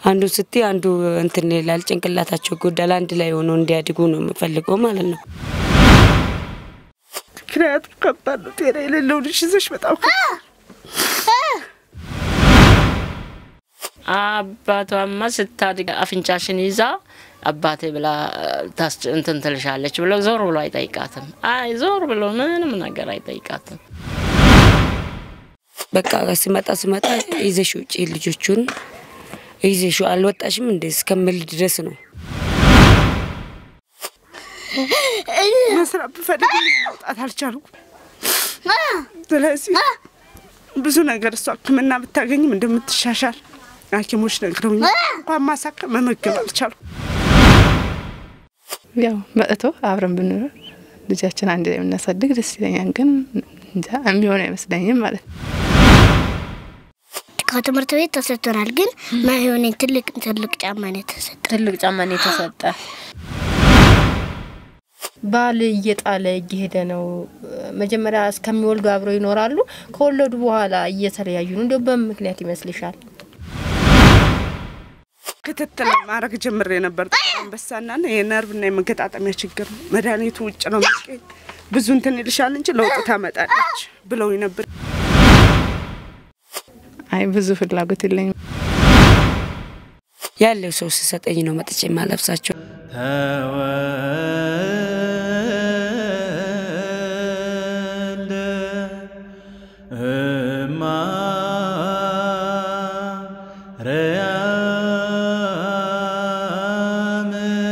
አንዱ ስቲ አንዱ እንትን ይላል፣ ጭንቅላታቸው ጎዳል። አንድ ላይ ሆኖ እንዲያድጉ ነው የምፈልገው ማለት ነው። ምክንያቱም ከባድ ነው። ጤና የሌለው ልጅ ይዘሽ በጣም አባቷማ ስታድግ አፍንጫሽን ይዛ አባቴ ብላ ታስ እንትን ትልሻለች ብሎ ዞር ብሎ አይጠይቃትም። አይ ዞር ብሎ ምንም ነገር አይጠይቃትም። በቃ ስመጣ ስመጣ ይዘሽ ውጪ ልጆቹን ይዘሽ አልወጣሽም እንደ እስከምል ድረስ ነው። መስራት ብፈልግ መውጣት አልቻልኩም። ስለዚህ ብዙ ነገር እሷ ሕክምና ብታገኝም እንደምትሻሻል ሐኪሞች ነግረውኛል። እንኳን ማሳከም መመገብ አልቻልኩም። ያው መጥቶ አብረን ብንኖር ልጃችን አንድ ላይ የምናሳድግ ደስ ይለኛል። ግን እንጃ የሚሆን አይመስለኝም ማለት ነው። ከትምህርት ቤት ተሰጥቶናል፣ ግን ማይሆን ትልቅ ትልቅ ጫማ ነው የተሰጠ። ትልቅ ጫማ ነው የተሰጠ። ባል እየጣለ እየሄደ ነው። መጀመሪያ እስከሚወልዱ አብረው ይኖራሉ። ከወለዱ በኋላ እየተለያዩ ነው። እንዲያው በምን ምክንያት ይመስልሻል? ክትትል ማድረግ ጀምሬ ነበር። ጥቁር አንበሳና የነርቭና የመገጣጠሚያ ችግር ነው። መድኃኒቱ ውጭ ነው የሚገኝ። ብዙ እንትን ይልሻል እንጂ ለውጥ ታመጣለች ብለውኝ ነበር። አይ ብዙ ፍላጎት የለኝም። ያለው ሰው ሲሰጠኝ ነው መጥቼ የማለብሳቸው። ተወልደ እማ ርያም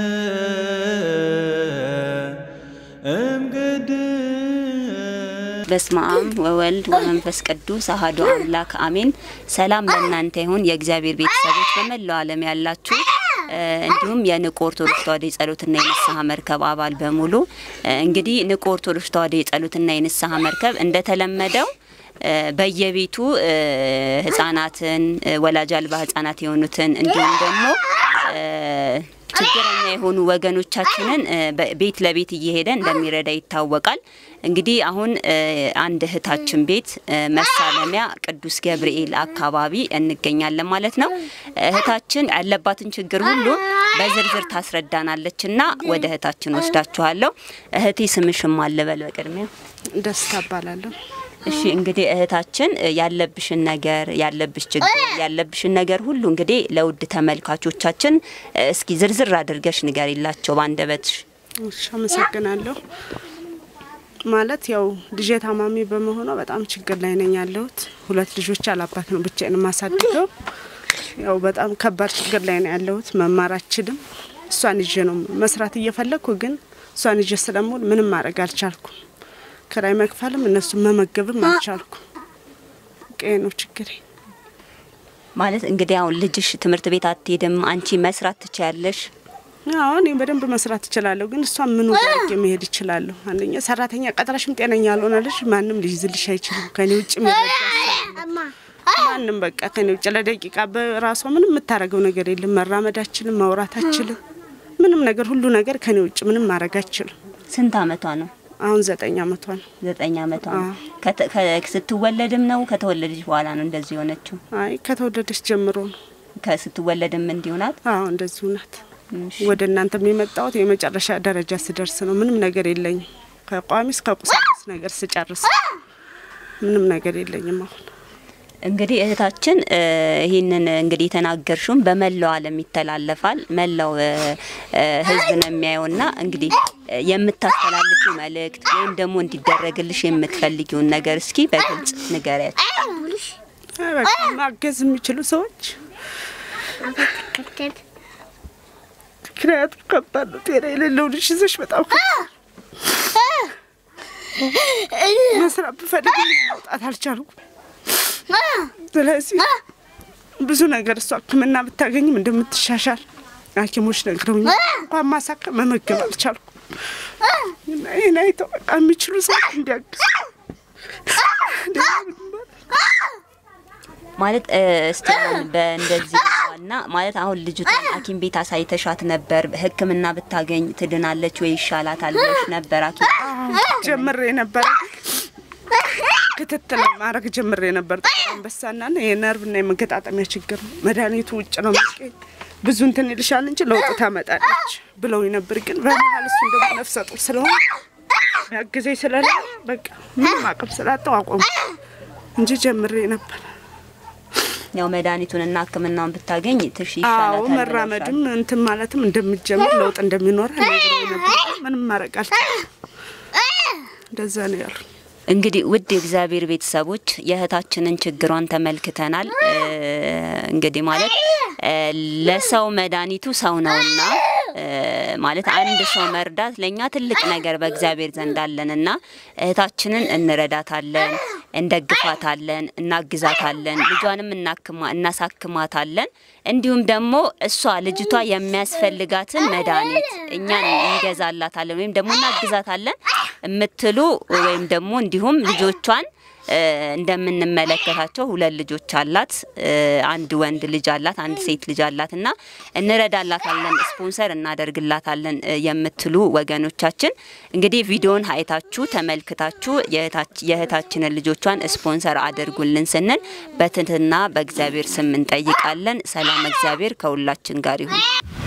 እምግድር በስመ አብ ወወልድ ወመንፈስ ቅዱስ አሐዱ አምላክ አሜን። ሰላም ለእናንተ ይሁን የእግዚአብሔር ቤተሰቦች በመላው ዓለም ያላችሁ እ፣ እንዲሁም የንቁ ኦርቶዶክስ ተዋሕዶ የጸሎትና የንስሐ መርከብ አባል በሙሉ እ፣ እንግዲህ ንቁ ኦርቶዶክስ ተዋሕዶ የጸሎትና የንስሐ መርከብ እንደተለመደው እ፣ በየቤቱ እ፣ ህጻናትን እ፣ ወላጅ አልባ ህጻናት የሆኑትን እንዲሁም ደግሞ እ፣ ችግረኛ የሆኑ ወገኖቻችንን እ፣ በ- ቤት ለቤት እየሄደ እንደሚረዳ ይታወቃል። እንግዲህ አሁን እ፣ አንድ እህታችን ቤት እ፣ መሳለሚያ ቅዱስ ገብርኤል አካባቢ እንገኛለን ማለት ነው። እህታችን ያለባትን ችግር ሁሉ በዝርዝር ታስረዳናለች እና ወደ እህታችን ወስዳችኋለሁ። እህቴ ስምሽም አልበል በቅድሚያ ደስታ እባላለሁ። እሺ እንግዲህ እህታችን እ፣ ያለብሽን ነገር ያለብሽ ችግር ያለብሽን ነገር ሁሉ እንግዲህ ለውድ ተመልካቾቻችን እ፣ እስኪ ዝርዝር አድርገሽ ንገሪላቸው በአንደበትሽ። እሺ፣ አመሰግናለሁ። ማለት ያው ልጄ ታማሚ በመሆኗ በጣም ችግር ላይ ነኝ ያለሁት። ሁለት ልጆች አላባት ነው ብቻዬን የማሳድገው። ያው በጣም ከባድ ችግር ላይ ነው ያለሁት። መማር አልችልም። እሷን ይዤ ነው መስራት እየፈለግኩ ግን እሷን ይዤ ስለምውል ምንም ማድረግ አልቻልኩም። ክራይ መክፈልም እነሱን መመገብም አልቻልኩም። ቀይ ነው ችግሬ። ማለት እንግዲህ አሁን ልጅሽ ትምህርት ቤት አትሄድም፣ አንቺ መስራት ትችያለሽ። አዎ እኔ በደንብ መስራት እችላለሁ፣ ግን እሷ ምን አድርጌ መሄድ እችላለሁ? አንደኛ ሰራተኛ ቀጥረሽም ጤነኛ ያልሆነ ልጅ ማንም ሊይዝልሽ አይችልም። ከኔ ውጭ የሚረዳ ማንም በቃ ከኔ ውጭ ለደቂቃ በራሷ ምንም የምታረገው ነገር የለም። መራመድ አችልም፣ ማውራት አችልም፣ ምንም ነገር ሁሉ ነገር ከኔ ውጭ ምንም ማድረግ አችልም። ስንት አመቷ ነው? አሁን ዘጠኝ አመቷ ነው። ዘጠኝ አመቷ ነው። ከተ- ከ- ስትወለድም ነው ከተወለደች በኋላ ነው እንደዚህ የሆነችው? አይ ከተወለደች ጀምሮ ነው። ከስትወለድም እንዲሁ ናት? አዎ እንደዚሁ ናት። ወደ እናንተ የመጣሁት የመጨረሻ ደረጃ ስደርስ ነው። ምንም ነገር የለኝም። ከቋሚ እስከ ቁሳቁስ ነገር ስጨርስ ምንም ነገር የለኝም አሁን እንግዲህ እህታችን እ፣ ይህንን እንግዲህ የተናገርሽውን በመላው ዓለም ይተላለፋል። መላው እ፣ እ፣ ሕዝብ ነው የሚያየውና እንግዲህ እ፣ የምታስተላልፊው መልእክት ወይም ደግሞ እንዲደረግልሽ የምትፈልጊውን ነገር እስኪ በግልጽ ንገሪያቸው። አይ በቃ ማገዝ የሚችሉ ሰዎች ምክንያቱም ከባድ ነው። ጤና የሌለው ልጅ ይዘሽ በጣም ከባድ መስራት ብፈልግ መውጣት አልቻልኩም። ስለዚህ ብዙ ነገር እሷ ሕክምና ብታገኝም እንደምትሻሻል ሐኪሞች ነግረውኛል። እንኳን ማሳከም መመገብ አልቻልኩም። እና ይህን አይተው በቃ የሚችሉ ሰዎች እንዲያግዙ ማለት እ፣ እስቲ አሁን በእንደዚህ ዋና ማለት አሁን ልጅቷን ሐኪም ቤት አሳይተሻት ነበር። ሕክምና ብታገኝ ትድናለች ወይ ይሻላታል ብለሽ ነበር ሐኪም ጀምሬ ነበረ ክትትል ማድረግ ጀምሬ ነበር። ጥቁር አንበሳና የነርቭና የመገጣጠሚያ ችግር ነው። መድኃኒቱ ውጭ ነው የሚገኝ ብዙ እንትን ይልሻል እንጂ ለውጥ ታመጣለች ብለው ነበር። ግን በመሀል እሱ ደግሞ ነፍሰ ጡር ስለሆነ ያግዘኝ ስለሌለ በቃ ምንም አቅም ስላጣው አቆሙ እንጂ ጀምሬ ነበር። ያው መድኃኒቱንና ሕክምናውን ብታገኝ ትሽ አዎ ይሻላታል መራመድም እንትን ማለትም እንደሚጀምር ለውጥ እንደሚኖር ነግረው ነበር። ምንም ማድረግ አልቻልኩም። እንደዛ ነው ያሉ። እንግዲህ ውድ የእግዚአብሔር ቤተሰቦች የእህታችንን ችግሯን ተመልክተናል። እ፣ እንግዲህ ማለት እ፣ ለሰው መድኃኒቱ ሰው ነውና እ፣ ማለት አንድ ሰው መርዳት ለእኛ ትልቅ ነገር በእግዚአብሔር ዘንድ አለንና እህታችንን እንረዳታለን፣ እንደግፋታለን፣ እናግዛታለን፣ ልጇንም እናክማ እናሳክማታለን። እንዲሁም ደግሞ እሷ ልጅቷ የሚያስፈልጋትን መድኃኒት እኛን እንገዛላታለን ወይም ደግሞ እናግዛታለን የምትሉ ወይም ደግሞ እንዲሁም ልጆቿን እ፣ እንደምንመለከታቸው ሁለት ልጆች አላት። እ፣ አንድ ወንድ ልጅ አላት፣ አንድ ሴት ልጅ አላት እና እንረዳላታለን፣ ስፖንሰር እናደርግላታለን እ፣ የምትሉ ወገኖቻችን እንግዲህ ቪዲዮን አይታችሁ ተመልክታችሁ የእህታች- የእህታችንን ልጆቿን ስፖንሰር አድርጉልን ስንል በትህትና በእግዚአብሔር ስም እንጠይቃለን። ሰላም እግዚአብሔር ከሁላችን ጋር ይሁን።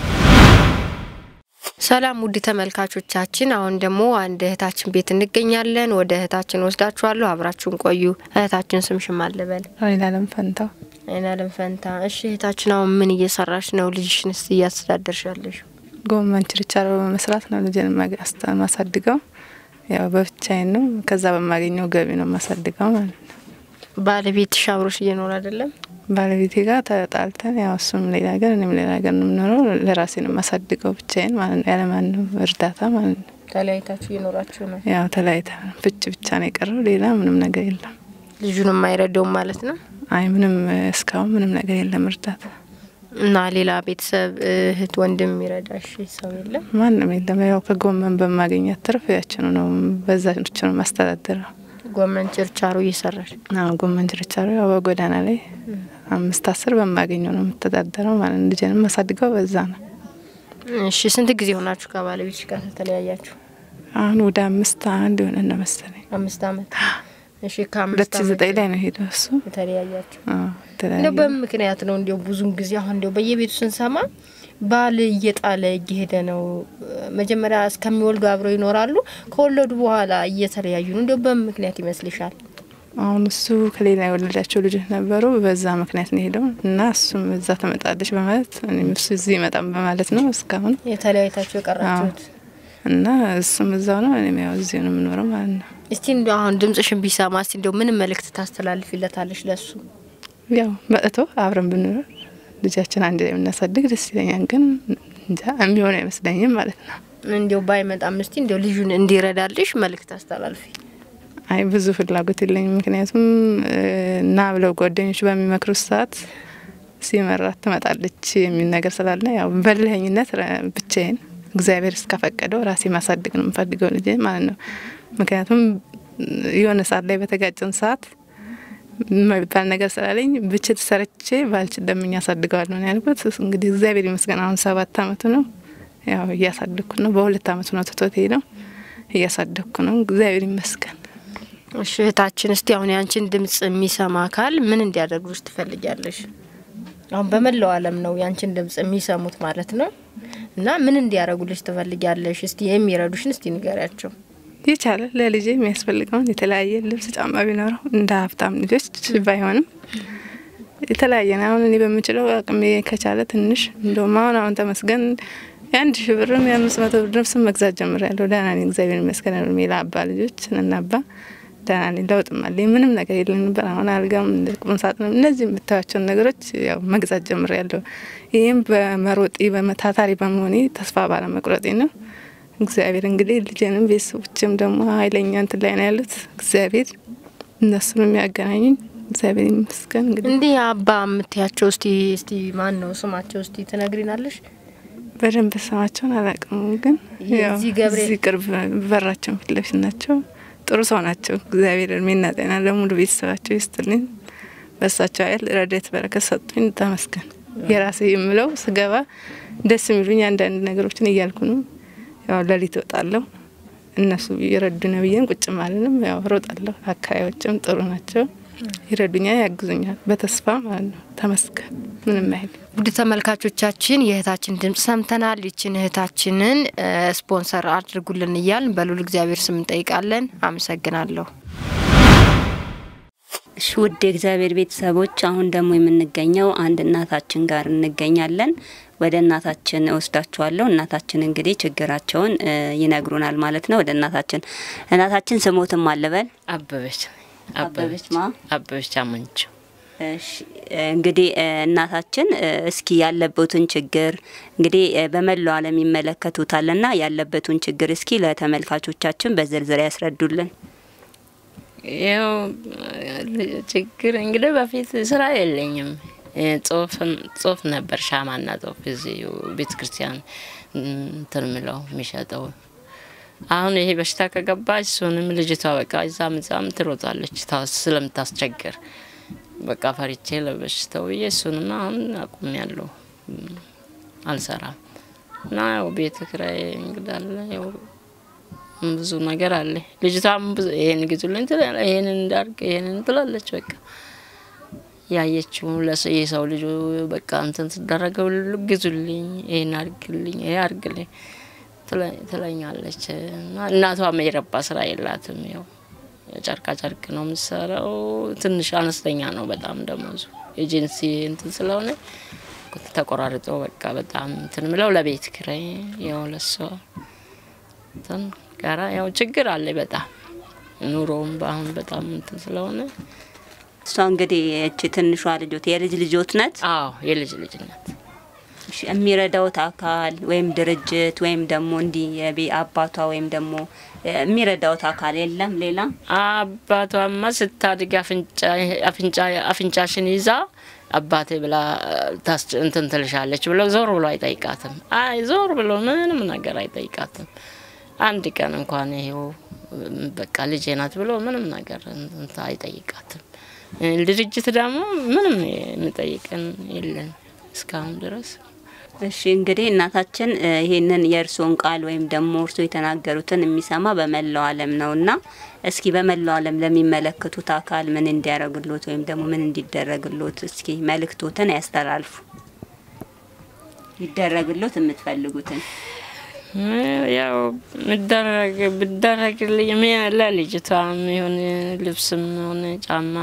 ሰላም ውድ ተመልካቾቻችን፣ አሁን ደግሞ አንድ እህታችን ቤት እንገኛለን። ወደ እህታችን ወስዳችኋለሁ። አብራችሁን ቆዩ። እህታችን ስምሽም አለበል አይናለም ፈንታው አይናለም ፈንታ። እሺ እህታችን አሁን ምን እየሰራሽ ነው? ልጅሽንስ እያስተዳደርሻለሽ? ጎመን ችርቻሮ በመስራት ነው ልጅን ማግ- አስተ- ማሳድገው። ያው በብቻዬን ነው። ከዛ በማገኘው ገቢ ነው ማሳድገው ማለት ነው። ባለቤትሽ አብሮሽ እየኖር አይደለም? ባለቤቴ ጋር ተጣልተን ያው እሱም ሌላ ሀገር እኔም ሌላ ሀገር ነው የምኖረው። ለራሴ ነው ማሳድገው ብቻዬን ማለት ነው፣ ያለማንም እርዳታ ማለት ነው። ተለያይታችሁ እየኖራችሁ ነው? ያው ተለያይተን ፍች ብቻ ነው የቀረው፣ ሌላ ምንም ነገር የለም። ልጁንም አይረዳውም ማለት ነው? አይ ምንም እስካሁን ምንም ነገር የለም እርዳታ እና ሌላ ቤተሰብ እህት፣ ወንድም የሚረዳሽ ሰው የለም? ማንም የለም። ያው ከጎመን በማገኘት ትርፍ ያችኑ ነው በዛች ነው ማስተዳደረው። ጎመን ችርቻሮ እየሰራሽ አዎ ጎመን ችርቻሮ ያው በጎዳና ላይ አምስት አስር በማገኘው ነው የምተዳደረው ማለት ነው። ልጅንም ማሳድገው በዛ ነው። እሺ ስንት ጊዜ ሆናችሁ ከባለቤትሽ ጋር ተለያያችሁ? አሁን ወደ አምስት አንድ የሆነ ነው መሰለኝ። አምስት አመት። እሺ ሁለት ከአምስት ሺ አመት ዘጠኝ ላይ ነው ሄደው እሱ የተለያያችሁ አዎ እንደው ተለያየ። በምን ምክንያት ነው? እንዲያው ብዙን ጊዜ አሁን እንዲያው በየቤቱ ስንሰማ ባል እየጣለ እየሄደ ነው። መጀመሪያ እስከሚወልዱ አብረው ይኖራሉ። ከወለዱ በኋላ እየተለያዩ ነው። እንዲያው በምን ምክንያት ይመስልሻል? አሁን እሱ ከሌላ የወለዳቸው ልጆች ነበሩ። በዛ ምክንያት ነው ሄደው እና እሱም እዛ ትመጣለች በማለት እኔም እሱ እዚህ ይመጣም በማለት ነው እስካሁን የተለያይታችሁ የቀራችሁት? እና እሱም እዛው ነው እኔም ያው እዚሁ ነው የምኖረው ማለት ነው። እስቲ እንዲያው አሁን ድምጽሽን ቢሰማ እስቲ እንዲያው ምን መልእክት ታስተላልፊለታለሽ ለሱ? ያው መጥቶ አብረን ብንኖር ልጃችን አንድ ላይ ብናሳድግ ደስ ይለኛል። ግን እንጃ የሚሆን አይመስለኝም ማለት ነው። እንዲያው ባይመጣም እስቲ እንዲያው ልጁን እንዲረዳልሽ መልእክት አስተላልፊ። አይ ብዙ ፍላጎት የለኝም። ምክንያቱም እ፣ ና ብለው ጓደኞች በሚመክሩት ሰዓት ሲመራት ትመጣለች የሚል ነገር ስላለ ያው በልህኝነት ረ- ብቻዬን እግዚአብሔር እስከፈቀደው ራሴ ማሳደግ ነው የምፈልገው ልጄ ማለት ነው። ምክንያቱም የሆነ ሰዓት ላይ በተጋጨን ሰዓት የሚባል ነገር ስላለኝ ብችል ሰርቼ ባልችል ደምኛ አሳድገዋለሁ ነው ያልኩት። እንግዲህ እግዚአብሔር ይመስገን አሁን ሰባት አመቱ ነው። ያው እያሳደግኩ ነው። በሁለት አመቱ ነው ትቶት ሄደው እያሳደግኩ ነው። እግዚአብሔር ይመስገን። እሺ እህታችን፣ እስቲ አሁን ያንቺን ድምጽ የሚሰማ አካል ምን እንዲያደርጉልሽ ትፈልጊያለሽ? አሁን በመላው ዓለም ነው ያንቺን ድምጽ የሚሰሙት ማለት ነው። እና ምን እንዲያደርጉልሽ ትፈልጊያለሽ? እስቲ የሚረዱሽን እስቲ ንገሪያቸው። የቻለ ለልጄ የሚያስፈልገውን የተለያየ ልብስ፣ ጫማ ቢኖረው እንደ ሀብታም ልጆች ባይሆንም የተለያየ ነው። አሁን እኔ በምችለው አቅሜ ከቻለ ትንሽ እንደውም አሁን አሁን ተመስገን የአንድ ሺህ ብርም የአምስት መቶ ብር ልብስም መግዛት ጀምሬያለሁ። ደህና ነኝ፣ እግዚአብሔር ይመስገን። እድሜ ለአባ ልጆች እናባ ደህና ነኝ። ለውጥም አለኝ። ምንም ነገር የለም ነበር። አሁን አልጋም ቁም ሳጥንም እነዚህ የምታዩቸውን ነገሮች ያው መግዛት ጀምሬያለሁ። ይህም በመሮጤ በመታታሪ በመሆኔ ተስፋ ባለመቁረጤ ነው። እግዚአብሔር እንግዲህ ልጄንም ቤተሰቦችም ደግሞ ኃይለኛ እንትን ላይ ነው ያሉት። እግዚአብሔር እነሱን የሚያገናኙኝ እግዚአብሔር ይመስገን። እንግዲህ እንዲህ አባ የምትያቸው እስቲ እስቲ ማን ነው ስማቸው? እስቲ ትነግሪናለሽ? በደንብ ስማቸውን አላውቅም፣ ግን ያው የዚህ ገብርኤል- እዚህ ቅርብ በራቸውን ፊት ለፊት ናቸው። ጥሩ ሰው ናቸው። እግዚአብሔር እድሜና ጤና ለሙሉ ቤተሰባቸው ይስጥልኝ። በሳቸው ኃይል ረድኤት በረከት ሰጡኝ። ተመስገን። የራሴ የምለው ስገባ ደስ የሚሉኝ አንዳንድ ነገሮችን እያልኩ ነው። ያው ሌሊት እወጣለሁ እነሱ ይረዱነ ብዬን ቁጭ ማለንም ያው ሮጣለሁ። አካባቢዎችም ጥሩ ናቸው፣ ይረዱኛል፣ ያግዙኛል በተስፋ ማለት ነው። ተመስገን ምንም አይል ውድ ተመልካቾቻችን የእህታችን ድምጽ ሰምተናል። ይችን እህታችንን ስፖንሰር አድርጉልን እያልን በሉል እግዚአብሔር ስም እንጠይቃለን። አመሰግናለሁ። እሺ ውድ የእግዚአብሔር ቤተሰቦች አሁን ደግሞ የምንገኘው አንድ እናታችን ጋር እንገኛለን። ወደ እናታችን እወስዳችኋለሁ። እናታችን እንግዲህ ችግራቸውን ይነግሩናል ማለት ነው። ወደ እናታችን እናታችን ስሞትም አለበል አበበች አበበች ማ አበበች አመንቸው እሺ እንግዲህ እናታችን እስኪ ያለበትን ችግር እንግዲህ በመላው ዓለም ይመለከቱታልና ያለበትን ችግር እስኪ ለተመልካቾቻችን በዝርዝር ያስረዱልን። ይኸው ችግር እንግዲህ በፊት ስራ የለኝም። ጽሁፍ ነበር ሻማና ጽሁፍ እዚህ ቤተ ክርስቲያን እንትን ምለው የሚሸጠው። አሁን ይሄ በሽታ ከገባ እሱንም ልጅቷ በቃ እዛም እዛም ትሮጣለች ስለምታስቸግር በቃ ፈሪቼ ለበሽታው ብዬ እሱንም አሁን አቁም ያለው አልሰራም እና ያው ቤት ኪራይ እንግዳለ ያው ብዙ ነገር አለ። ልጅቷም ይሄን ግዙልኝ ትላለች፣ ይሄንን እንዳርግ ይሄንን ትላለች። በቃ ያየችው የሰው ልጁ በቃ እንትን ስደረገው ግዙልኝ፣ ይሄን አርግልኝ፣ ይሄ አርግልኝ ትለኛለች። እና እናቷም የረባ ስራ የላትም። ያው ጨርቃ ጨርቅ ነው የምትሰራው። ትንሽ አነስተኛ ነው በጣም ደሞዙ ኤጀንሲ እንትን ስለሆነ ተቆራርጦ በቃ በጣም እንትን ምለው ለቤት ኪራይ ያው ለሷ እንትን ጋራ ያው ችግር አለ በጣም ኑሮውም በአሁን በጣም እንትን ስለሆነ እሷ እንግዲህ እቺ ትንሿ ልጆት የልጅ ልጆት ነት አዎ የልጅ ልጅ ናት። እሺ፣ የሚረዳውት አካል ወይም ድርጅት ወይም ደግሞ እንዲህ የቤ አባቷ ወይም ደግሞ የሚረዳውት አካል የለም ሌላ አባቷማ ስታድግ አፍንጫ አፍንጫሽን ይዛ አባቴ ብላ ታስ እንትን ትልሻለች ብለው ዞር ብሎ አይጠይቃትም። አይ ዞር ብሎ ምንም ነገር አይጠይቃትም። አንድ ቀን እንኳን ይሄው በቃ ልጄ ናት ብሎ ምንም ነገር እንትን አይጠይቃትም። ድርጅት ደግሞ ምንም የሚጠይቀን የለን እስካሁን ድረስ። እሺ እንግዲህ እናታችን ይሄንን የእርስዎን ቃል ወይም ደግሞ እርሶ የተናገሩትን የሚሰማ በመላው ዓለም ነውና እስኪ በመላው ዓለም ለሚመለከቱት አካል ምን እንዲያደርግሎት ወይም ደግሞ ምን እንዲደረግሎት እስኪ መልእክቶትን ያስተላልፉ። ይደረግሎት የምትፈልጉትን ያው ምደረግ ብደረግልኝ ለልጅቷም የሆነ ልብስም ሆነ ጫማ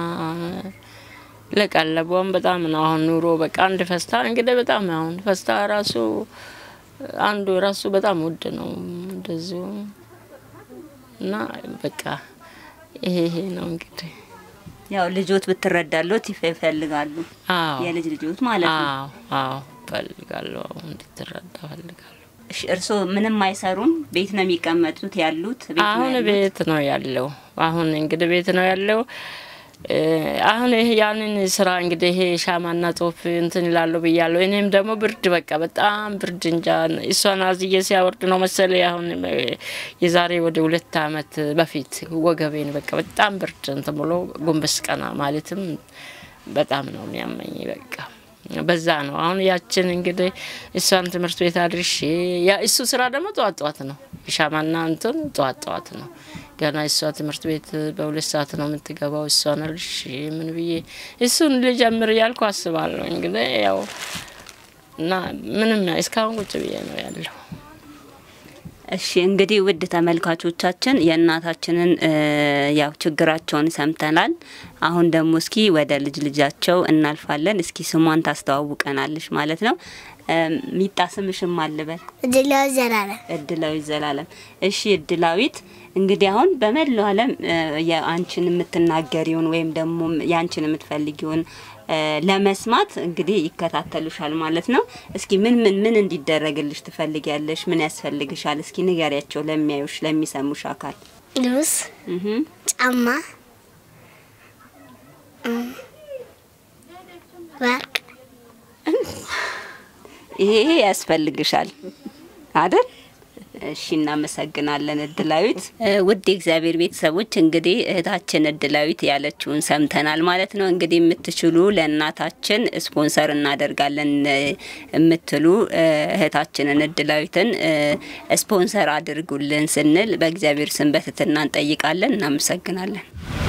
ለቀለቧም በጣም ነው አሁን ኑሮ በቃ አንድ ፈስታ እንግዲህ በጣም አሁን ፈስታ ራሱ አንዱ ራሱ በጣም ውድ ነው እንደዚሁ እና በቃ ይሄ ይሄ ነው እንግዲህ ያው ልጆት ብትረዳሎት ይፈልጋሉ። አዎ የልጅ ልጆት ማለት ነው። አዎ አዎ ፈልጋለሁ እንድትረዳ ፈልጋለሁ። እሺ እርስዎ ምንም አይሰሩም? ቤት ነው የሚቀመጡት ያሉት? ቤት ነው አሁን ያሉት? ቤት ነው ያለው። አሁን እንግዲህ ቤት ነው ያለው። እ አሁን ይሄ ያንን ስራ እንግዲህ ይሄ ሻማና ጾፍ እንትን ይላሉ ብያለሁ። እኔም ደግሞ ብርድ በቃ በጣም ብርድ እንጃ እሷን አዝዬ ሲያወርድ ነው መሰለ አሁን እ የዛሬ ወደ ሁለት አመት በፊት ወገቤን በቃ በጣም ብርድ እንትን ብሎ ጎንበስ ቀና ማለትም በጣም ነው የሚያመኝ በቃ በዛ ነው አሁን ያችን እንግዲህ እሷን ትምህርት ቤት አድርሼ ያ እሱ ስራ ደግሞ ጠዋት ጠዋት ነው ሻማና እንትን ጠዋት ጠዋት ነው ገና እሷ ትምህርት ቤት በሁለት ሰዓት ነው የምትገባው። እሷን አልሽ ምን ብዬ እሱን ልጀምር እያልኩ አስባለሁ። እንግዲህ ያው እና ምንም እስካሁን ቁጭ ብዬ ነው ያለው። እሺ እንግዲህ ውድ ተመልካቾቻችን የእናታችንን እ ያው ችግራቸውን ሰምተናል። አሁን ደግሞ እስኪ ወደ ልጅ ልጃቸው እናልፋለን። እስኪ ስሟን ታስተዋውቀናለች ማለት ነው። እ ሚጣ ስምሽም አልበል እድላዊ ዘላለም እድላዊት ዘላለም። እሺ እድላዊት እንግዲህ አሁን በመላው ዓለም እ የአንቺን የምትናገሪውን ወይም ደግሞ የአንቺን የምትፈልጊውን እ ለመስማት እንግዲህ ይከታተሉሻል ማለት ነው። እስኪ ምን ምን ምን እንዲደረግልሽ ትፈልጊያለሽ? ምን ያስፈልግሻል? እስኪ ንገሪያቸው ለሚያዩሽ ለሚሰሙሽ አካል። ልብስ፣ እህ ጫማ፣ እም፣ ወርቅ ይሄ ይሄ ያስፈልግሻል አይደል? እሺ እናመሰግናለን እድላዊት። ውድ የእግዚአብሔር ቤተሰቦች እንግዲህ እህታችን እድላዊት ያለችውን ሰምተናል ማለት ነው። እንግዲህ የምትችሉ ለእናታችን ስፖንሰር እናደርጋለን የምትሉ እህታችንን እድላዊትን ስፖንሰር አድርጉልን ስንል በእግዚአብሔር ስም በትህትና እንጠይቃለን። እናመሰግናለን።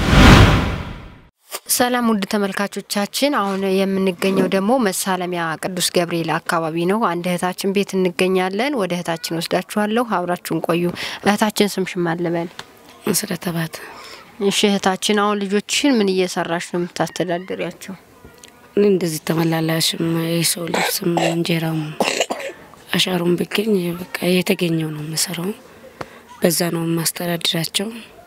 ሰላም ውድ ተመልካቾቻችን፣ አሁን የምንገኘው ደግሞ መሳለሚያ ቅዱስ ገብርኤል አካባቢ ነው። አንድ እህታችን ቤት እንገኛለን። ወደ እህታችን ወስዳችኋለሁ። አብራችሁን ቆዩ። እህታችን ስምሽን ማን ልበል? መሰረተ ባት እሺ እህታችን፣ አሁን ልጆችሽን ምን እየሰራሽ ነው የምታስተዳድሪያቸው? እኔ እንደዚህ ተመላላሽም የሰው ልብስም እንጀራም አሻሩም ብገኝ በቃ የተገኘው ነው የምሰራው። በዛ ነው የማስተዳድራቸው።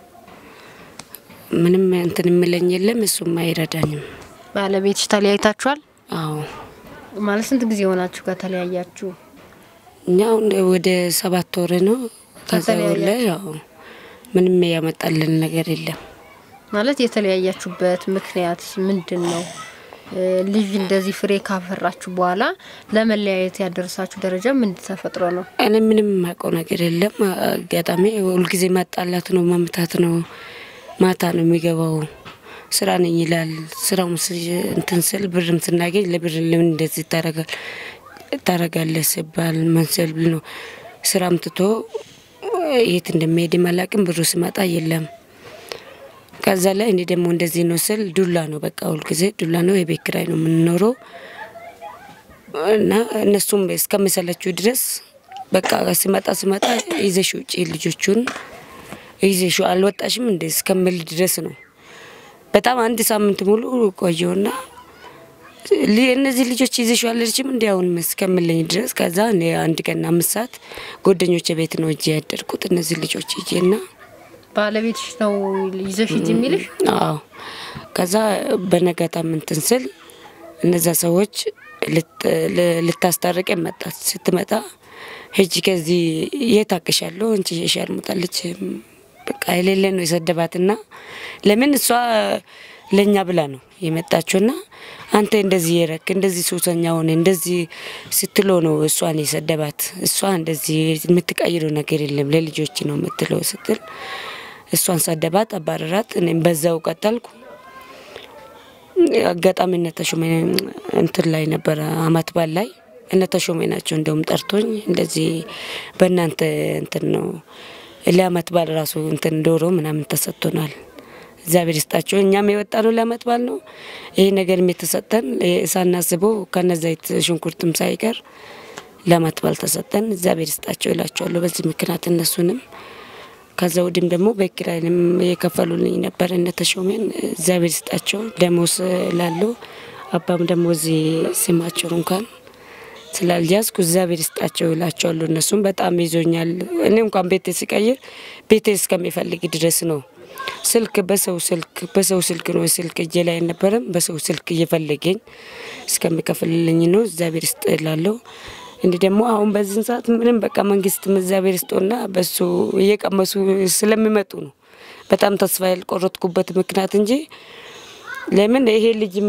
ምንም እንትን የምለኝ የለም፣ እሱም አይረዳኝም። ባለቤትሽ ተለያይታችኋል? አዎ ማለት ስንት ጊዜ ሆናችሁ ከተለያያችሁ? እኛ አሁን ወደ ሰባት ወር ነው። ከዛ ወር ላይ ያው ምንም ያመጣልን ነገር የለም። ማለት የተለያያችሁበት ምክንያት ምንድን ነው? ልጅ እንደዚህ ፍሬ ካፈራችሁ በኋላ ለመለያየት ያደረሳችሁ ደረጃ ምን ተፈጥሮ ነው? እኔ ምንም የማውቀው ነገር የለም። አጋጣሚ ሁልጊዜ ማጣላት ነው፣ መምታት ነው። ማታ ነው የሚገባው። ስራ ነኝ ይላል። ስራው እንትን ስል ብርም ስናገኝ ለብር ለምን እንደዚህ ታረጋል ታረጋለህ ሲባል መንሰል ነው። ስራም ትቶ የት እንደሚሄድ አላቅም። ብሩ ስመጣ የለም። ከዛ ላይ እኔ ደግሞ እንደዚህ ነው ስል ዱላ ነው በቃ ሁልጊዜ ዱላ ነው። የቤት ኪራይ ነው የምንኖረው እና እነሱም እስከሚሰለችው ድረስ በቃ ሲመጣ ሲመጣ ይዘሽ ውጪ ልጆቹን ይዘሹ አልወጣሽም እንደ እስከምል ድረስ ነው። በጣም አንድ ሳምንት ሙሉ ቆየውና እነዚህ ልጆች ይዘሹ አለችም እንዲ አሁን እስከምለኝ ድረስ ከዛ እኔ አንድ ቀን አምስት ሰዓት ጓደኞቼ ቤት ነው እጄ ያደርኩት እነዚህ ልጆች እጄና ባለቤትሽ ነው ይዘሽ ሂጂ የሚልሽ? አዎ። ከዛ በነጋታ ምንትን ስል እነዛ ሰዎች ልታስታርቅ መጣት ስትመጣ ሂጂ ከዚህ የት አቅሻለሁ እንቺ የሻርሙጣለች በቃ የሌለ ነው የሰደባትና ለምን እሷ ለእኛ ብላ ነው የመጣችውና አንተ እንደዚህ የረክ እንደዚህ ሱሰኛ ሆነ እንደዚህ ስትሎ ነው እሷን የሰደባት። እሷ እንደዚህ የምትቀይረው ነገር የለም ለልጆች ነው የምትለው ስትል እሷን ሰደባት፣ አባረራት። እኔም በዛው ቀጠልኩ። አጋጣሚ እነ ተሾመ እንትን ላይ ነበረ አመት በዓል ላይ እነ ተሾመ ናቸው እንደውም ጠርቶኝ እንደዚህ በእናንተ እንትን ነው ለአመት በዓል ራሱ እንትን ዶሮ ምናምን ተሰጥቶናል። እግዚአብሔር ይስጣቸው። እኛም የወጣ ነው ለአመት በዓል ነው ይህ ነገርም የተሰጠን ሳናስበው ከነ ዘይት ሽንኩርትም ሳይቀር ለአመት በዓል ተሰጠን። እግዚአብሔር ይስጣቸው ይላቸዋለሁ። በዚህ ምክንያት እነሱንም ከዛ ወዲህም ደግሞ በኪራይንም የከፈሉልኝ ነበር እነ ተሾሜን እግዚአብሔር ይስጣቸው። ደሞዝ ላለው አባም ደግሞ እዚህ ስማቸው እንኳን ስላልያዝኩ እግዚአብሔር ይስጣቸው ይላቸዋለሁ። እነሱም በጣም ይዞኛል። እኔ እንኳን ቤቴ ሲቀይር ቤቴ እስከሚፈልግ ድረስ ነው። ስልክ በሰው ስልክ በሰው ስልክ ነው ስልክ እጄ ላይ አልነበረም። በሰው ስልክ እየፈለገኝ እስከሚከፍልልኝ ነው። እግዚአብሔር ይስጥ እላለሁ። እንዲህ ደግሞ አሁን በዚህን ሰዓት ምንም በቃ መንግስትም እግዚአብሔር ይስጦና በሱ እየቀመሱ ስለሚመጡ ነው በጣም ተስፋ ያልቆረጥኩበት ምክንያት እንጂ ለምን ይሄ ልጅም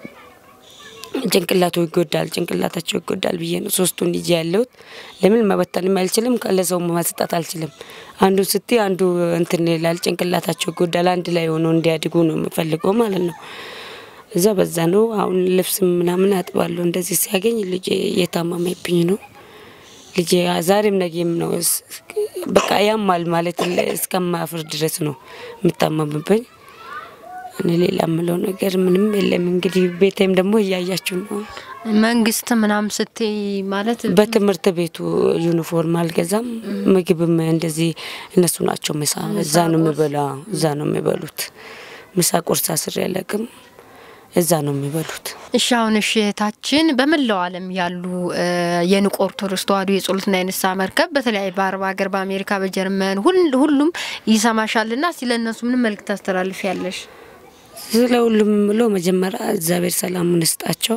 ጭንቅላቱ ይጎዳል፣ ጭንቅላታቸው ይጎዳል ብዬ ነው ሶስቱን ልጅ ያለሁት። ለምን መበተንም አልችልም፣ ለሰው ማስጣት አልችልም። አንዱ ስቲ አንዱ እንትን ይላል፣ ጭንቅላታቸው ይጎዳል። አንድ ላይ ሆነው እንዲያድጉ ነው የምፈልገው ማለት ነው። እዛ በዛ ነው አሁን ልብስ ምናምን አጥባለሁ። እንደዚህ ሲያገኝ ልጄ እየታመመብኝ ነው። ልጄ ዛሬም ነገም ነው በቃ ያማል ማለት እስከማፍር ድረስ ነው የምታመምብኝ። እኔ ሌላ የምለው ነገር ምንም የለም። እንግዲህ ቤቴም ደግሞ እያያችሁ ነው። መንግስት ምናምን ስትይ ማለት በትምህርት ቤቱ ዩኒፎርም አልገዛም። ምግብም እንደዚህ እነሱ ናቸው ምሳ እዛ ነው የሚበላ እዛ ነው የሚበሉት። ምሳ ቁርስ አስሬ አለቅም እዛ ነው የሚበሉት። እሺ አሁን እሺ እህታችን በመላው ዓለም ያሉ የንቁ ኦርቶዶክስ ተዋሕዶ የጸሎትና የንስሐ መርከብ በተለያዩ በአረብ ሀገር፣ በአሜሪካ፣ በጀርመን ሁሉም ይሰማሻልና ስለ እነሱ ምን መልእክት ታስተላልፍ ያለሽ? ስለ ሁሉም ብሎ መጀመሪያ እግዚአብሔር ሰላሙን ይስጣቸው፣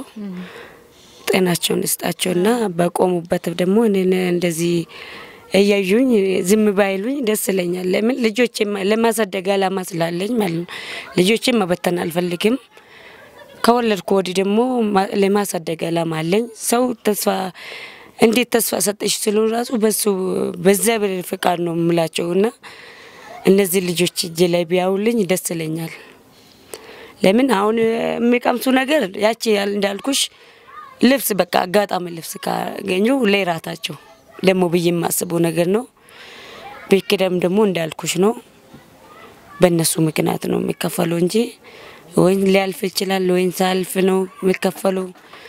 ጤናቸውን ይስጣቸውና በቆሙበት ደግሞ እኔን እንደዚህ እያዩኝ ዝም ባይሉኝ ደስ ይለኛል። ለምን ልጆቼ ለማሳደግ አላማ ስላለኝ ማለት ነው። ልጆቼን መበተን አልፈልግም። ከወለድኩ ወዲህ ደግሞ ለማሳደግ አላማ አለኝ። ሰው ተስፋ እንዴት ተስፋ ሰጠሽ ስሉ ራሱ በሱ በእግዚአብሔር ፍቃድ ነው የምላቸው እና እነዚህ ልጆች እጄ ላይ ቢያውልኝ ደስ ይለኛል። ለምን አሁን የሚቀምሱ ነገር ያቺ እንዳልኩሽ ልብስ በቃ አጋጣሚ ልብስ ካገኙ ለራታቸው ደግሞ ብዬ የማስበው ነገር ነው። ቤት ኪራይም ደግሞ እንዳልኩሽ ነው በእነሱ ምክንያት ነው የሚከፈለው እንጂ ወይን ሊያልፍ ይችላል ወይን ሳልፍ ነው የሚከፈለው።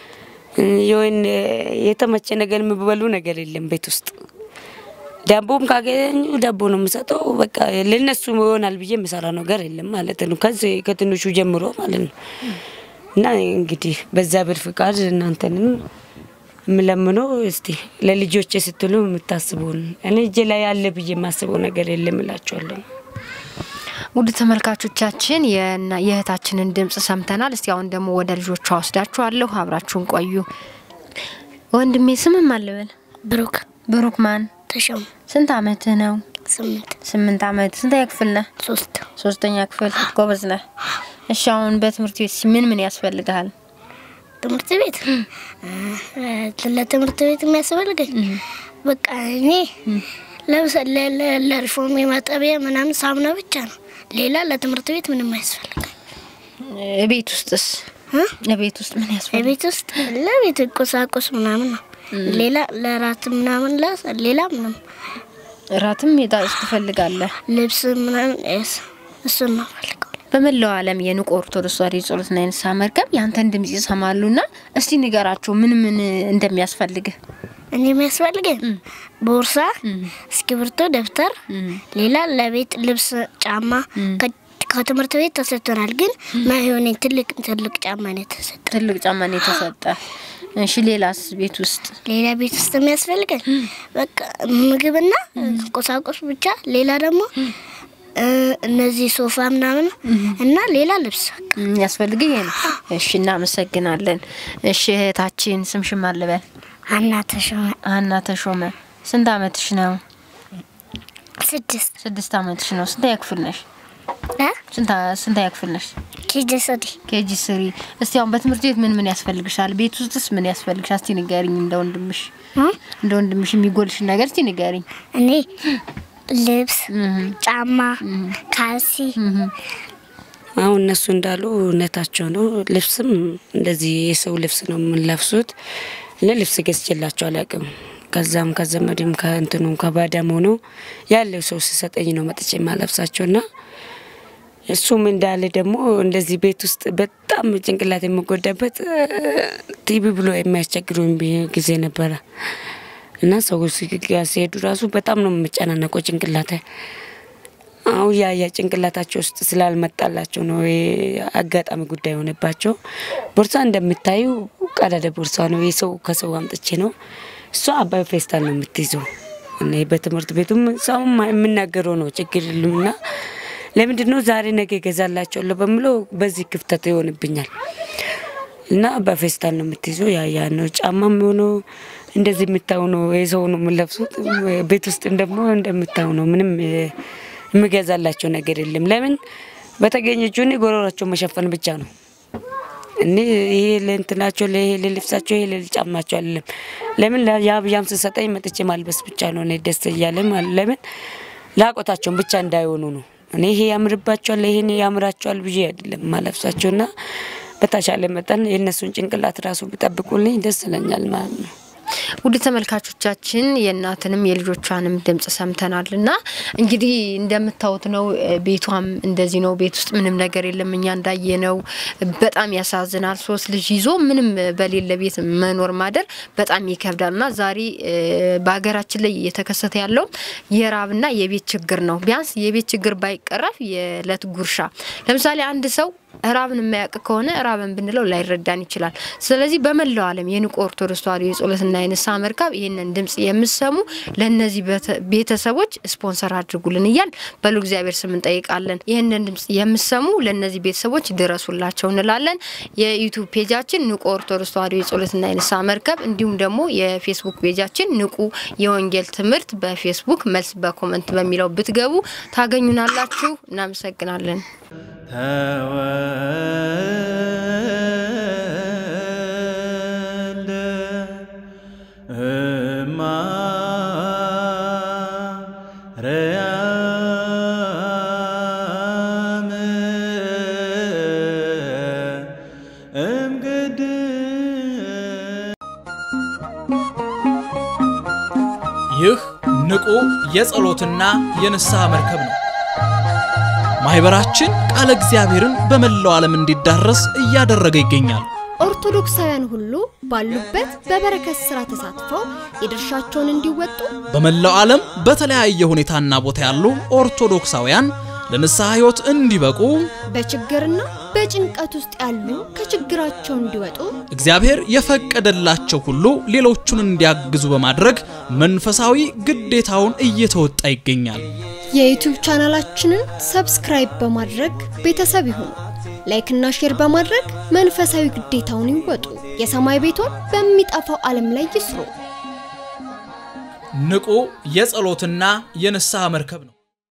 ወይን የተመቸ ነገር የሚበሉ ነገር የለም ቤት ውስጥ ዳቦም ካገኙ ዳቦ ነው የምሰጠው። በቃ ለነሱ ይሆናል ብዬ የምሰራ ነገር የለም ማለት ነው። ከዚህ ከትንሹ ጀምሮ ማለት ነው። እና እንግዲህ በእግዚአብሔር ፍቃድ እናንተንም የምለምነው እስቲ ለልጆቼ ስትሉ የምታስቡን እኔ እጄ ላይ ያለ ብዬ የማስበው ነገር የለም እላቸዋለሁ። ውድ ተመልካቾቻችን የና- የእህታችንን ድምጽ ሰምተናል። እስቲ አሁን ደግሞ ወደ ልጆቿ ወስዳችኋለሁ። አብራችሁን ቆዩ። ወንድሜ ስምም አልበል ብሩክ ብሩክ ማን? ተሾመ ስንት አመትህ ነው? ስምንት ስምንት አመት። ስንተኛ ክፍል ነህ? ሶስት ሶስተኛ ክፍል። ጎበዝ ነህ። እሺ አሁን በትምህርት ቤት ምን ምን ያስፈልግሃል? ትምህርት ቤት እ፣ ለትምህርት ቤት የሚያስፈልገኝ በቃ እኔ ለብሰ ለ- ለ- ለሪፎርም የማጠቢያ ምናምን ሳሙና ብቻ ነው። ሌላ ለትምህርት ቤት ምንም አያስፈልገኝ። ቤት ውስጥስ? ቤት ውስጥ ምን ያስፈልጋል? የቤት ውስጥ ለቤት ቁሳቁስ ምናምን ነው። ሌላ ለራት ምናምን ለ- ሌላ ምንም እራትም የጣስ ትፈልጋለህ? ልብስ ምናምን እስ- እሱን ነው ፈልገው በመላው ዓለም የንቁ ኦርቶዶክስ ተዋሕዶ ጸሎትና የንስሐ መርከብ ያንተን ድምጽ ይሰማሉና እስቲ ንገራቸው ምን ምን እንደሚያስፈልግህ። እኔ የሚያስፈልገኝ ቦርሳ፣ እስክሪብቶ፣ ደብተር፣ ሌላ ለቤት ልብስ፣ ጫማ ከ- ከትምህርት ቤት ተሰጥቶናል። ግን ማይሆን ትልቅ ትልቅ ጫማ ነው የተሰጠ። ትልቅ ጫማ ነው የተሰጠ። እሺ ሌላስ? ቤት ውስጥ ሌላ ቤት ውስጥ የሚያስፈልገኝ በቃ ምግብና ቁሳቁስ ብቻ። ሌላ ደግሞ እ፣ እነዚህ ሶፋ ምናምን እና ሌላ ልብስ በቃ ያስፈልግህ ይሄ ነው። እሺ እናመሰግናለን። እሺ እህታችን ስምሽን ማን ልበል? አና ተሾመ ሀና ተሾመ። ስንት አመትሽ ነው? ስድስት ስድስት አመትሽ ነው። ስንተኛ ክፍል ነሽ? እ? ስንታ- ስንተኛ ክፍል ነሽ? ኬጂ ስሪ ኬጂ ስሪ። እስቲ አሁን በትምህርት ቤት ምን ምን ያስፈልግሻል? ቤት ውስጥስ ምን ያስፈልግሻል? እስቲ ንገሪኝ። እንደ ወንድምሽ እ? እንደ ወንድምሽ የሚጎልሽ ነገር እስቲ ንገሪኝ። እኔ ልብስ፣ ጫማ፣ ካልሲ አሁን እነሱ እንዳሉ እውነታቸው ነው። ልብስም እንደዚህ የሰው ልብስ ነው የምንለብሱት። ለልብስ ገዝቼላቸው አላውቅም። ከዛም ከዘመድም ከእንትኑም ከባዳም ሆኖ ያለው ሰው ሲሰጠኝ ነው መጥቼ የማለብሳቸው ና እሱም እንዳለ ደግሞ እንደዚህ ቤት ውስጥ በጣም ጭንቅላት የምጎዳበት ቲቪ ብሎ የሚያስቸግሩኝ ቢ- ጊዜ ነበረ እና ሰዎች ጋር ሲሄዱ ራሱ በጣም ነው የምጨናነቀው ጭንቅላት አሁን ያ ያ ጭንቅላታቸው ውስጥ ስላልመጣላቸው ነው ይሄ አጋጣሚ ጉዳይ የሆነባቸው። ቦርሳ እንደምታዩ ቀዳዳ ቦርሳ ነው የሰው ከሰው አምጥቼ ነው። እሷ በፌስታል ነው የምትይዘው። እኔ በትምህርት ቤቱም ሰውም የምናገረው ነው ችግር የለምና ለምንድን ነው ዛሬ ነገ እገዛላቸዋለሁ በምለው በዚህ ክፍተት ይሆንብኛል እና በፌስታል ነው የምትይዘው። ያ ያ ነው ጫማም የሆነው እንደዚህ የምታዩ ነው የሰው ነው የምለብሱት። ቤት ውስጥ ደግሞ እንደምታዩ ነው ምንም እ፣ የምገዛላቸው ነገር የለም። ለምን በተገኘችው እኔ ጎረሯቸው መሸፈን ብቻ ነው። እኔ ይሄ ለእንትናቸው ለይሄ ለልብሳቸው ይሄ ለጫማቸው አይደለም። ለምን ያብያም ስሰጠኝ መጥቼ ማልበስ ብቻ ነው እኔ ደስ እያለ ማለት ለምን ላቆታቸውን ብቻ እንዳይሆኑ ነው። እኔ ይሄ ያምርባቸዋል ይሄን ያምራቸዋል ብዬ አይደለም ማለብሳቸውና በተሻለ መጠን የእነሱን ጭንቅላት ራሱ ቢጠብቁልኝ ደስ ይለኛል ማለት ነው። ውድ ተመልካቾቻችን የእናትንም የልጆቿንም ድምጽ ሰምተናል እና እንግዲህ እንደምታዩት ነው። እ፣ ቤቷም እንደዚህ ነው። ቤት ውስጥ ምንም ነገር የለም። እኛ እንዳየ ነው። በጣም ያሳዝናል። ሶስት ልጅ ይዞ ምንም በሌለ ቤት መኖር ማደር በጣም ይከብዳል እና ዛሬ እ፣ በሀገራችን ላይ እየተከሰተ ያለው የራብና የቤት ችግር ነው። ቢያንስ የቤት ችግር ባይቀረፍ የእለት ጉርሻ ለምሳሌ አንድ ሰው ራብን የማያውቅ ከሆነ ራብን ብንለው ላይረዳን ይችላል። ስለዚህ በመላው ዓለም የንቁ ኦርቶዶክስ ተዋሕዶ የጸሎትና የንስሐ መርከብ ይህንን ድምጽ የምሰሙ ለእነዚህ ቤተ- ቤተሰቦች ስፖንሰር አድርጉልን እያል በሉ እግዚአብሔር ስም እንጠይቃለን። ይህንን ድምጽ የምሰሙ ለእነዚህ ቤተሰቦች ድረሱላቸው እንላለን። የዩቱብ ፔጃችን ንቁ ኦርቶዶክስ ተዋሕዶ የጸሎትና የንስሐ መርከብ እንዲሁም ደግሞ የፌስቡክ ፔጃችን ንቁ የወንጌል ትምህርት በፌስቡክ መልስ በኮመንት በሚለው ብትገቡ ታገኙናላችሁ። እናመሰግናለን። ተወልደ ማርያም እምቅድስት ይህ ንቁ የጸሎትና የንስሐ መርከብ ነው። ማህበራችን ቃለ እግዚአብሔርን በመላው ዓለም እንዲዳረስ እያደረገ ይገኛል። ኦርቶዶክሳውያን ሁሉ ባሉበት በበረከት ስራ ተሳትፈው የድርሻቸውን እንዲወጡ በመላው ዓለም በተለያየ ሁኔታና ቦታ ያሉ ኦርቶዶክሳውያን ለንስሐ ሕይወት እንዲበቁ በችግርና በጭንቀት ውስጥ ያሉ ከችግራቸው እንዲወጡ እግዚአብሔር የፈቀደላቸው ሁሉ ሌሎቹን እንዲያግዙ በማድረግ መንፈሳዊ ግዴታውን እየተወጣ ይገኛል። የዩቲዩብ ቻናላችንን ሰብስክራይብ በማድረግ ቤተሰብ ይሁኑ። ላይክና ሼር በማድረግ መንፈሳዊ ግዴታውን ይወጡ። የሰማይ ቤቶን በሚጠፋው ዓለም ላይ ይስሩ። ንቁ የጸሎትና የንስሐ መርከብ ነው።